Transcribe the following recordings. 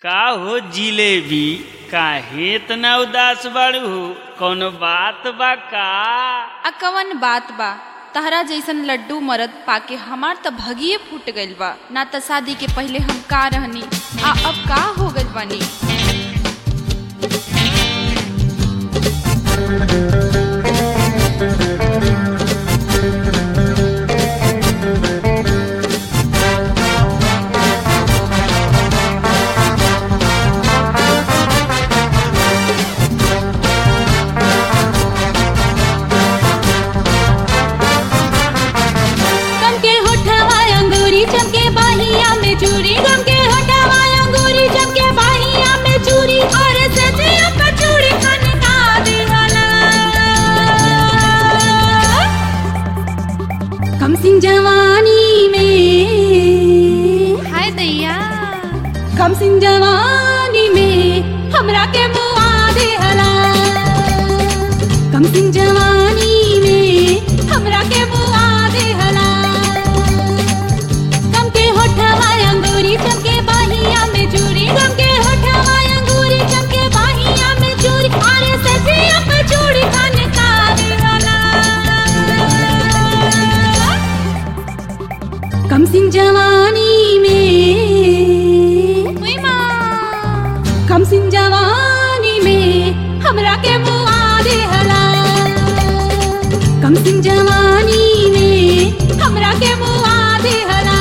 का हो जिलेबी काहे इतना उदास बाड़ू कौनो बात बा का आ कवन बात बा तहरा जैसन लड्डू मरद पाके हमार त भगिए फूट गइल बा ना त शादी के पहले हम का रहनी आ अब का हो गइल बानी गम के होठवा अंगूरी चमके बाहिया में चूरी गम के होठवा अंगूरी चमके बाहिया में चूरी और सजिया पर चूड़ी खनका दिहला कम सिंह जवानी में हाय दैया कम सिंह जवानी में हमरा के मुआ दिहला कम सिंह जवानी में हमरा के मुआ दिहला गम के होठवा अंगूरी चमके बाहिया में चूरी गम के होठवा अंगूरी चमके बाहिया में चूरी अरे सजिया पे चूड़ी खान का दिहला कम सिंह जवानी में उई माँ कम सिंह जवानी में हमरा के मुआ दिहला कम सिंह जवानी में हमरा के मुआ दिहला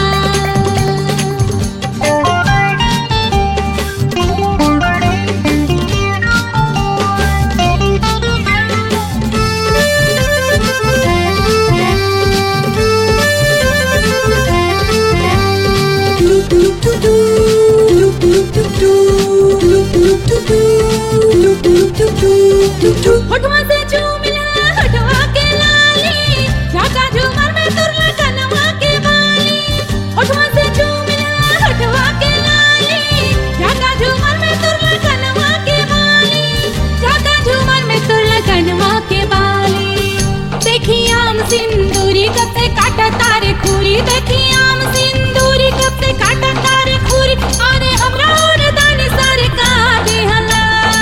होठवा से झूमिला होठवा के लाली झाका झूमर में तुरला कनवा के बाली होठवा से झूमिला होठवा के लाली झाका झूमर में तुरला कनवा के बाली झाका झूमर में तुरला कनवा के बाली देखी आम सिंदूरी कब से काटा तारे खूरी देखी आम सिंदूरी कब से काटा तारे खूरी अरे हमरा और दाने सारे का देहला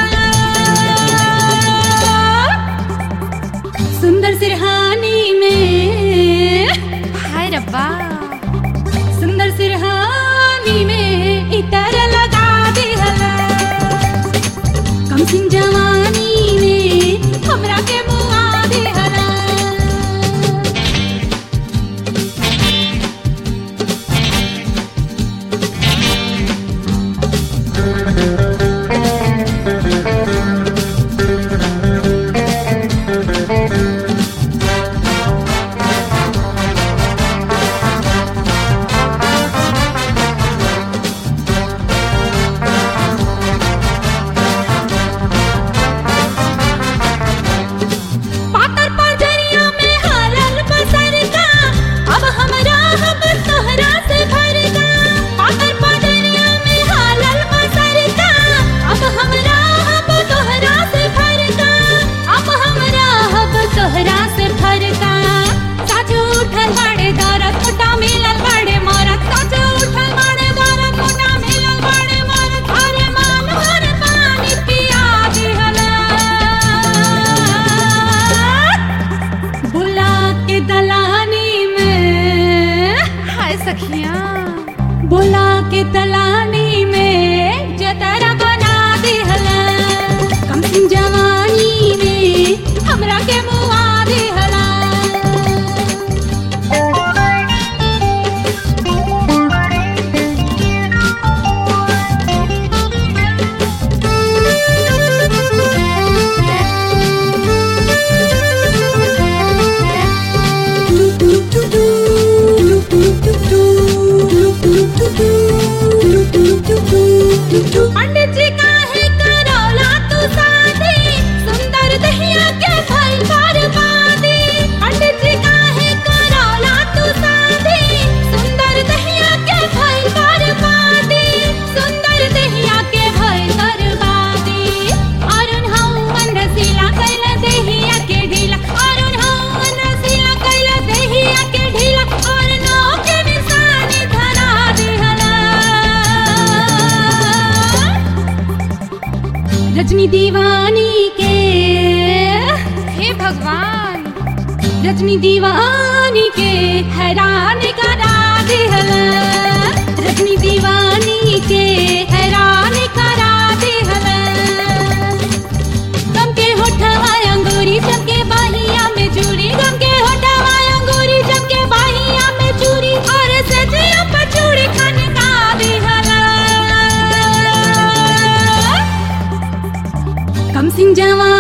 सुंदर सिरहानी में हाय रब्बा सुंदर सिरहानी में इतर लगा दिहला कम सिंह जवानी में हमरा के मुआ दिहला पातर पाजरिया में हारल बसर का अब हमरा हम तोहरा से भर का पातर पाजरिया में हारल बसर का अब हमरा हम तोहरा से भर का अब हमरा हम तोहरा से भर का साजू उठल बाड़े दरद मोटा मिलल बाड़े मरद साजू उठल बाड़े दरद मोटा मिलल बाड़े मरद अरे मान भर पानी पिया दिहला बुला के दलानी में हाय सखिया बुला के दलानी में जतरा बना दिहला कम सिंह जवानी में हमरा के मुआ दिहला पंडित जी काहे करौला तू शादी सुंदर दहिया के भइल बर्बादी पंडित जी काहे करौला तू शादी सुंदर दहिया के भइल बर्बादी सुंदर दहिया के भइल बर्बादी अरुण हवन रसीला कैला दहिया के ढीला अरुण हवन रसीला कैला दहिया के ढीला और नौ के निशानी धरा दिहला रजनी दीवानी के हे भगवान रजनी दीवानी के हैरान करा दिहल रजनी दीवानी के हैरान करा दिहल गम के होठवा अंगूरी जम के बाहिया में चूड़ी गम के होठवा अंगूरी जम के बाहिया में चूड़ी और सजिया पर चूड़ी खन का दिहल कम सिंह जवान